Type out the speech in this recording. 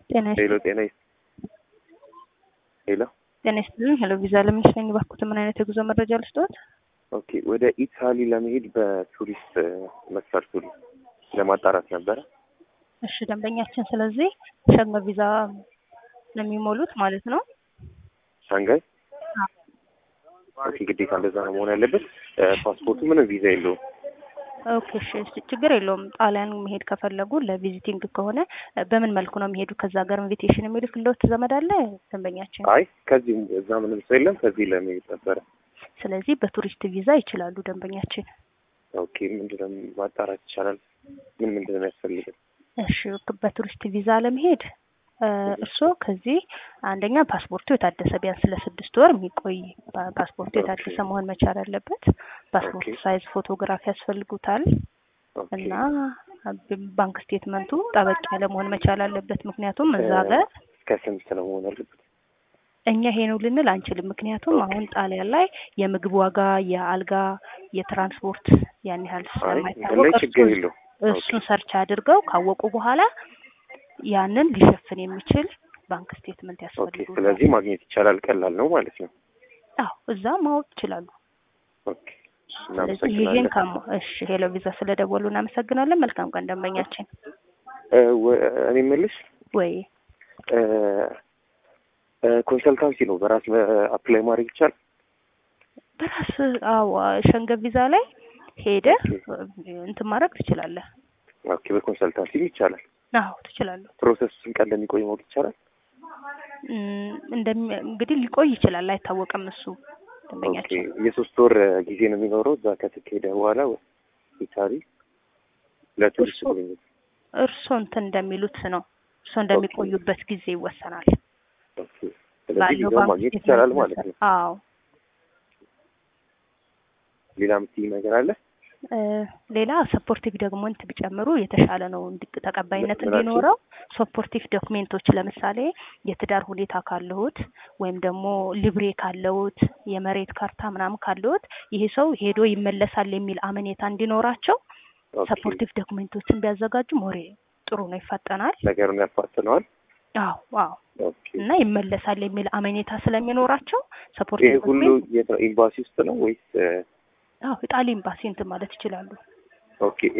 ጤና ሄሎ ጤና ይስ ሄሎ ጤና ይስጥልኝ። ሄሎ ቪዛ ለሚስለኝ ባኩት ምን አይነት የጉዞ መረጃ ልስጥዎት? ኦኬ ወደ ኢታሊ ለመሄድ በቱሪስት መስፈርቱ ለማጣራት ነበረ። እሺ ደንበኛችን፣ ስለዚህ ሸንገ ቪዛ ነው የሚሞሉት ማለት ነው። ሻንጋይ ኦኬ፣ ግዴታ እንደዛ ነው መሆን ያለበት። ፓስፖርቱ ምንም ቪዛ የለውም። ኦኬ እሺ፣ እሺ፣ ችግር የለውም። ጣሊያን መሄድ ከፈለጉ ለቪዚቲንግ ከሆነ በምን መልኩ ነው የሚሄዱ? ከዛ ሀገር ኢንቪቴሽን የሚልክልዎት ዘመድ አለ ደንበኛችን? አይ ከዚህ እዛ ምንም ሰው የለም። ከዚህ ለመሄድ ነበረ። ስለዚህ በቱሪስት ቪዛ ይችላሉ ደንበኛችን። ኦኬ ምንድነው ማጣራት ይቻላል? ምን ምንድነው የሚያስፈልገው? እሺ በቱሪስት ቪዛ ለመሄድ እርስዎ ከዚህ አንደኛ ፓስፖርቱ የታደሰ ቢያንስ ለስድስት ወር የሚቆይ ፓስፖርቱ የታደሰ መሆን መቻል አለበት። ፓስፖርት ሳይዝ ፎቶግራፍ ያስፈልጉታል እና ባንክ ስቴትመንቱ ጠበቅ ያለ መሆን መቻል አለበት። ምክንያቱም እዛ ጋር ከስንት ነው መሆን አለበት? እኛ ይሄ ነው ልንል አንችልም። ምክንያቱም አሁን ጣሊያን ላይ የምግብ ዋጋ፣ የአልጋ፣ የትራንስፖርት ያን ያህል ስለማይታወቅ ችግር የለው እሱን ሰርች አድርገው ካወቁ በኋላ ያንን ሊሸፍን የሚችል ባንክ ስቴትመንት ኦኬ። ያስፈልጉታል። ስለዚህ ማግኘት ይቻላል። ቀላል ነው ማለት ነው። አዎ እዛ ማወቅ ይችላሉ። ኦኬ ስለዚህ ይሄን ካሞ እሺ፣ ሄሎ ቪዛ ስለደወሉ እናመሰግናለን። መልካም ቀን ደንበኛችን። እኔ የምልሽ ወይ ኮንሰልታንሲ ነው በራስ አፕላይ ማድረግ ይቻላል? በራስ አዎ፣ ሸንገን ቪዛ ላይ ሄደ እንትን ማድረግ ትችላለህ። ኦኬ በኮንሰልታንሲ ይቻላል። አዎ ትችላለህ። ፕሮሰሱ ስንት ቀን እንደሚቆይ ማወቅ ይቻላል? እንደሚ እንግዲህ ሊቆይ ይችላል፣ አይታወቅም። እሱ ኦኬ ደንበኛችን የሶስት ወር ጊዜ ነው የሚኖረው እዛ ከተካሄደ በኋላ ኢታሊ ለቱሪስት እሱ- ጉብኝት። እርስዎ እንትን እንደሚሉት ነው። እርስዎ እንደሚቆዩበት ጊዜ ይወሰናል። ኦኬ ስለዚህ ባለው ቪዛው ባንክ ማግኘት ስቴትመንት ይቻላል ማለት ነው። መሰረት- አዎ ሌላ የምትይኝ ነገር አለ? እ ሌላ ሰፖርቲቭ ዶክመንት ቢጨምሩ የተሻለ ነው እንዲ- ተቀባይነት ምናቸው? እንዲኖረው። ሰፖርቲቭ ዶክሜንቶች ለምሳሌ የትዳር ሁኔታ ካለዎት ወይም ደግሞ ሊብሬ ካለዎት የመሬት ካርታ ምናምን ካለዎት ይሄ ሰው ሄዶ ይመለሳል የሚል አመኔታ እንዲኖራቸው ኦኬ ሰፖርቲቭ ዶክሜንቶችን ቢያዘጋጁ ሞሬ ጥሩ ነው፣ ይፋጠናል። ነገሩን ያፋጥነዋል። አዎ አዎ ኦኬ እና ይመለሳል የሚል አመኔታ ስለሚኖራቸው ይሄ ሰፖርቲቭ ሁሉ ዶክሜንት የት ነው? ኤምባሲ ውስጥ ነው ወይስ? አዎ ኢጣሊ ኤምባሲ እንትን ማለት ይችላሉ። ኦኬ